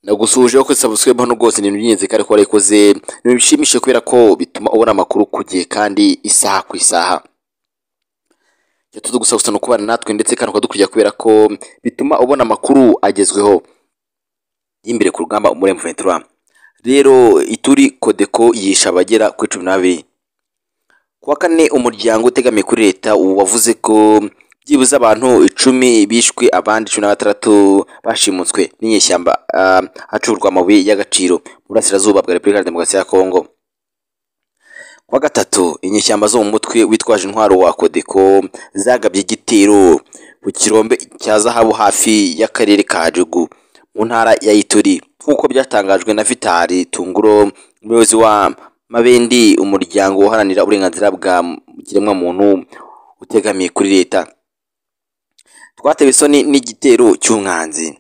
nagusuhujeho ko subscribe hano rwose ni ibintu by'ingenzi kandi ko warayikoze ni ibintu bishimishije kubera ko bituma ubona amakuru ku gihe kandi isaha ku isaha icyo tuzi gusa gusa ni ukubana natwe ndetse kandi ukadukurikira kubera ko bituma ubona amakuru agezweho y'imbere ku rugamba umurembo ventura rero ituri kodeko yisha abagera kuri cumi n'abiri kuwa kane umuryango utegamiye kuri leta wavuze ko byibuze abantu icumi bishwe abandi cumi na batandatu bashimutswe n'inyeshyamba hacurwa amabuye y'agaciro mu burasirazuba bwa repubulika ya demokarasi ya kongo kuwa gatatu inyeshyamba zo mu mutwe witwaje intwaro wa kodeko zagabye igitero ku kirombe cya zahabu hafi y'akarere ka jugu mu ntara ya ituri nk'uko byatangajwe na vitali tunguro umuyobozi wa mabendi umuryango uharanira uburenganzira bwa kiremwamuntu utegamiye kuri leta twatewe isoni n'igitero cy'umwanzi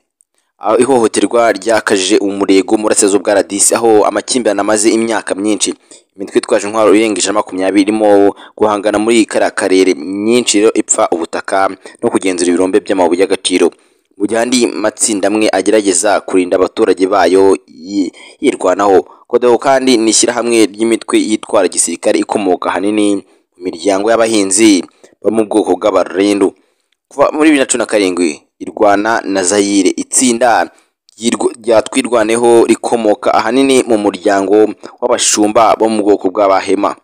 ihohoterwa ryakajije umurego mu burasirazuba bwa radisi aho amakimbirane amaze imyaka myinshi imitwe itwaje intwaro irengeje makumyabiri irimo guhangana muri kariya karere myinshi rero ipfa ubutaka no kugenzura ibirombe by'amabuye y'agaciro mu gihe andi matsinda amwe agerageza kurinda abaturage bayo yirwanaho kodeho kandi ni ishyirahamwe ry'imitwe yitwara gisirikare ikomoka ahanini mu miryango y'abahinzi bo mu bwoko bw'abarindu kuva muri bibiri na cumi na karindwi irwana na zayire itsinda ryatwirwaneho rikomoka ahanini mu muryango w'abashumba bo mu bwoko bw'abahema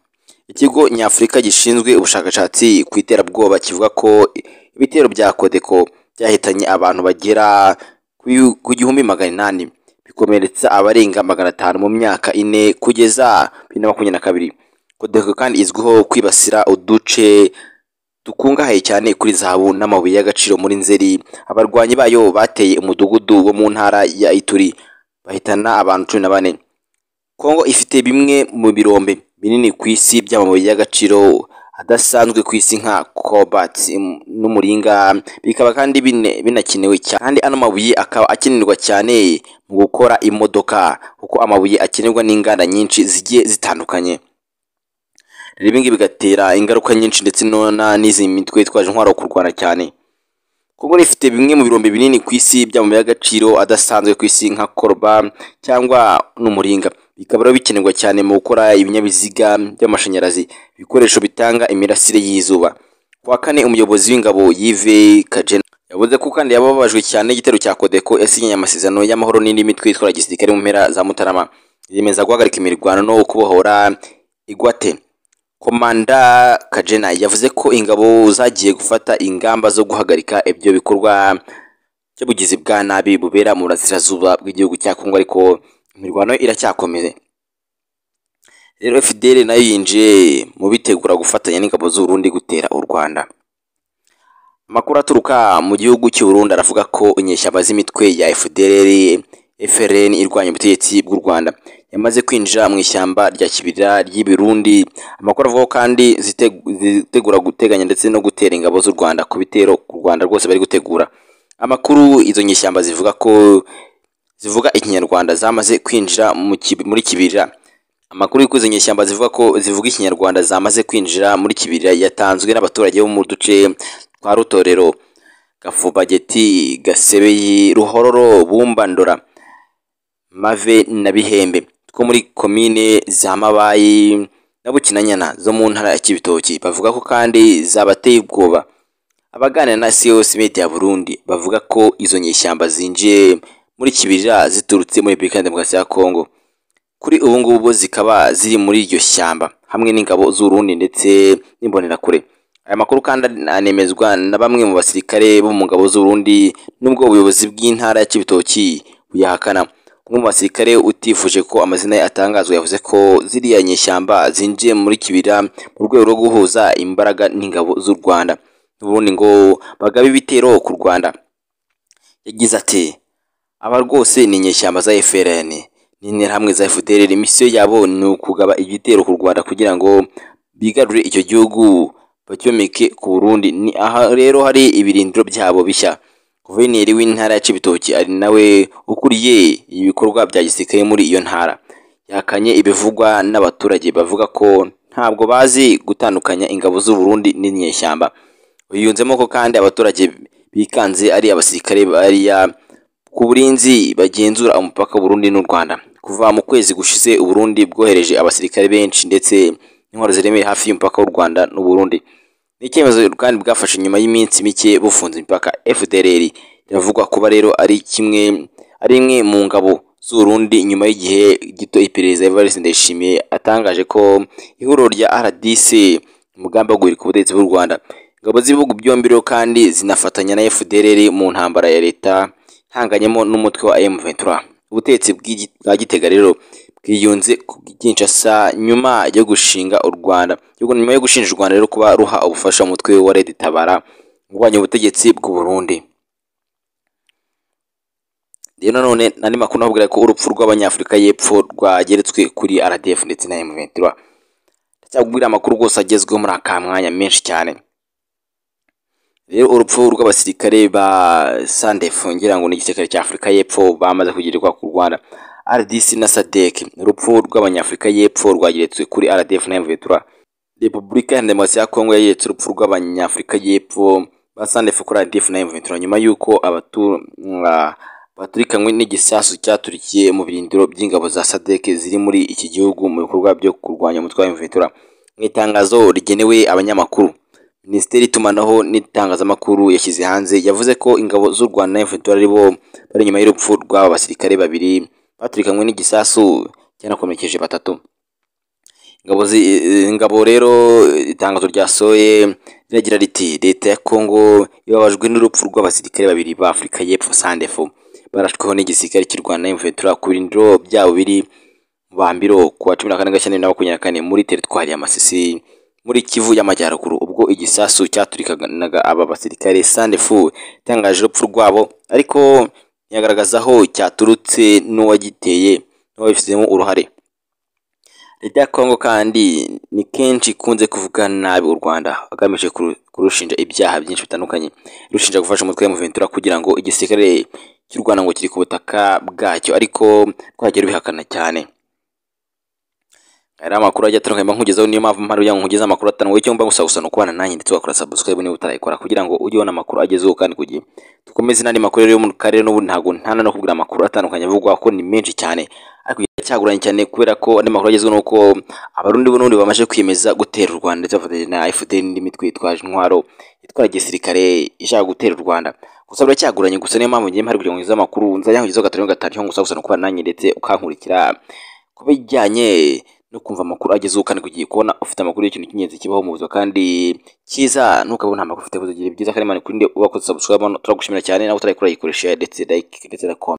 ikigo nyafurika gishinzwe ubushakashatsi ku iterabwoba kivuga ko ibitero bya kodeko byahitanye abantu bagera ku gihumbi magana inani bikomeretsa abarenga magana atanu mu myaka ine kugeza bibiri na makumyabiri na kabiri kodeko kandi izwiho kwibasira uduce dukungahaye cyane kuri zahabu n'amabuye y'agaciro muri nzeri abarwanyi bayo bateye umudugudu wo mu ntara ya ituri bahitana abantu cumi na bane kongo ifite bimwe mu birombe binini ku isi by'amabuye y'agaciro adasanzwe ku isi nka cobalt n'umuringa bikaba kandi binakenewe cyane kandi ano mabuye akaba akenerwa cyane mu gukora imodoka kuko amabuye akenerwa n'inganda nyinshi zigiye zitandukanye ibi ngibi bigatera ingaruka nyinshi ndetse n'izi mitwe yitwaje intwaro kurwana cyane kuko rifite bimwe mu birombe binini ku isi by'amabuye y'agaciro adasanzwe ku isi nka koroba cyangwa n'umuringa bikaba rero bikenerwa cyane mu gukora ibinyabiziga by'amashanyarazi ibikoresho bitanga imirasire y'izuba kuwa kane umuyobozi w'ingabo yive kajena yavuze ko kandi yababajwe cyane igitero cya kodeko yasinyanye amasezerano y'amahoro n'indi mitwe yitwara gisirikare mu mpera za mutarama yemeza guhagarika imirwano no kubohora igwate komanda kajena yavuze ko ingabo zagiye gufata ingamba zo guhagarika ibyo bikorwa by'ubugizi bwa nabi bubera mu burasirazuba bw'igihugu cya kongo ariko imirwano iracyakomeye rero fidele nayo yinjiye mu bitegura gufatanya n'ingabo z'urundi gutera u rwanda amakuru aturuka mu gihugu cy'uburundi aravuga ko inyeshyamba z'imitwe ya fdr frn irwanya ubutegetsi bw'u rwanda yamaze kwinjira mu ishyamba rya kibirira ry'ibirundi amakuru avuga kandi zitegura guteganya ndetse no gutera ingabo z'u rwanda ku bitero ku rwanda rwose bari gutegura amakuru izo nyishyamba zivuga ko zivuga ikinyarwanda zamaze kwinjira muri kibirira amakuru y'uko izo nyishyamba zivuga ko zivuga ikinyarwanda zamaze kwinjira muri kibirira yatanzwe n'abaturage bo mu duce twa rutorero gafubageti gasebeyi ruhororo bumbandora mave na bihembe two muri komine za mabayi na bukinanyana zo mu ntara ya kibitoki bavuga ko kandi zabateye ubwoba abaganira na cos media ya burundi bavuga ko izo nyeshyamba zinjiye muri kibirira ziturutse muri repubulika ya demokarasi ya kongo kuri ubu ngubu zikaba ziri muri iryo shyamba hamwe n'ingabo z'urundi ndetse n'imbonerakure aya makuru kandi anemezwa na bamwe mu basirikare bo mu ngabo z'urundi n'ubwo ubuyobozi bw'intara ya kibitoki buyahakana umwe mu basirikare utifuje ko amazina ye atangazwa yavuze ko ziriya nyeshyamba zinjiye muri kibira mu rwego rwo guhuza imbaraga n'ingabo z'u rwanda n'ubundi ngo bagabe ibitero ku rwanda yagize ati aba rwose ni inyeshyamba za frn n'interahamwe za fdr misiyo yabo ni ukugaba igitero ku rwanda kugira ngo bigarure icyo gihugu bacyomeke ku burundi ni aha rero hari ibirindiro byabo bishya guverineri w'intara ya Cibitoki ari nawe ukuriye ibikorwa bya gisirikare muri iyo ntara yakanye ibivugwa n'abaturage bavuga ko ntabwo bazi gutandukanya ingabo z'u Burundi n'inyeshyamba uyunzemo ko kandi abaturage bikanze ari abasirikare bariya ku burinzi bagenzura umupaka Burundi n'u Rwanda kuva mu kwezi gushize Burundi bwohereje abasirikare benshi ndetse n'intwaro ziremereye hafi y'umupaka w'u Rwanda n'u Burundi ni icyemezo kandi bwafashe nyuma y'iminsi mike bufunze imipaka FDLR biravugwa kuba rero ari kimwe ari imwe mu ngabo z'Urundi nyuma y'igihe gito iperereza Evariste Ndayishimiye atangaje ko ihuriro rya RDC umugambi wo guhirika ubutegetsi bw'u Rwanda ingabo z'ibihugu byombi rero kandi zinafatanya na FDLR mu ntambara ya leta hanganyemo n'umutwe wa M23 ubutegetsi bw'igi- bwa Gitega rero bwiyunze ku Kinshasa nyuma yo gushinga u Rwanda Yuko- nyuma yo gushinja u Rwanda rero kuba ruha ubufasha umutwe wa Red Tabara urwanya ubutegetsi bw'u Burundi rero nanone nandi makuru navugira ko urupfu rw'abanyafurika y'epfo rwageretswe kuri RDF ndetse na M23 ndacyakubwira amakuru rwose agezweho muri aka mwanya menshi cyane rero urupfu rw'abasirikare ba SANDF ngira ngo ni igisirikare cya Afurika y'epfo bamaze kugirirwa ku Rwanda RDC na SADC urupfu rw'abanyafurika y'epfo rwageretswe kuri RDF na M23 Repubulika ya Demokarasi ya Kongo yageretse urupfu rw'abanyafurika y'epfo ba SANDF kuri RDF na M23 nyuma y'uko abatu ah, baturikanywe n'igisasu cyaturikiye mu birindiro by'ingabo za SADC ziri muri iki gihugu mu bikorwa byo kurwanya umutwe wa M23 mu itangazo rigenewe abanyamakuru Minisiteri y'itumanaho n'itangazamakuru yashyize hanze yavuze ko ingabo z'u Rwanda na M23 ari bo bari inyuma y'urupfu rw'aba basirikare babiri baturikanywe n'igisasu cyanakomerekeje batatu ingabo zi, eh, ingabo rero eh, itangazo ryasohoye riragira riti leta ya Kongo ibabajwe n'urupfu rw'abasirikare babiri ba Afurika y'Epfo SANDEFO barashweho n'igisirikare cy'u Rwanda na M23 ku birindiro byabo biri mu bambiro ku wa 14 Gashyantare na 24 muri teritwari ya Masisi muri Kivu y'Amajyaruguru ubwo igisasu cyaturikanaga aba basirikare SANDEFU itangaje urupfu rwabo ariko ntiyagaragaza aho cyaturutse n'uwagiteye n'uwabifitemo uruhare Leta ya Kongo kandi ni kenshi ikunze kuvuga nabi u Rwanda agamije kuru- kurushinja ibyaha byinshi bitandukanye rushinja gufasha umutwe wa M23 kugira ngo igisirikare cy'u Rwanda ngo kiri ku butaka bwacyo ariko rwagiye rubihakana cyane hari amakuru ajya atandukanye bankugezaho niyo mpamvu mpari kugira ngo nkugeze amakuru atanu wowe cyangwa gusa gusa nukubana nanjye ndetse wakora subscribe niba utarayikora kugira ngo ujye ubona amakuru agezweho kandi ku gihe dukomeze n'andi makuru rero yo mu karere n'ubu ntabwo ntana no kubwira amakuru atandukanye avugwa ko ni menshi cyane ariko iracyaguranye cyane kubera ko andi makuru agezweho ni uko abarundi bo n'ubundi bamaze kwiyemeza gutera u Rwanda ndetse bafatanyije na FDL n'indi mitwe yitwaje intwaro itwara igisirikare ishaka gutera u Rwanda gusa biracyaguranye gusa niyo mpamvu ngiye mpari kugira ngo ngize amakuru nzajya nkugezaho gatanu gatanu cyangwa gusa gusa nukubana nanjye ndetse ukankurikira ku bijyanye no kumva amakuru agezeho kandi ku gihe kubona ufite amakuru y'ikintu cy'ingenzi kibaho mu buzima kandi cyiza ntukabona nta makuru ufite buzogire byiza kandi mani kurinde ubakoze subscribe hano turagushimira cyane nawe utarayikora yikoresha ndetse like ndetse na comment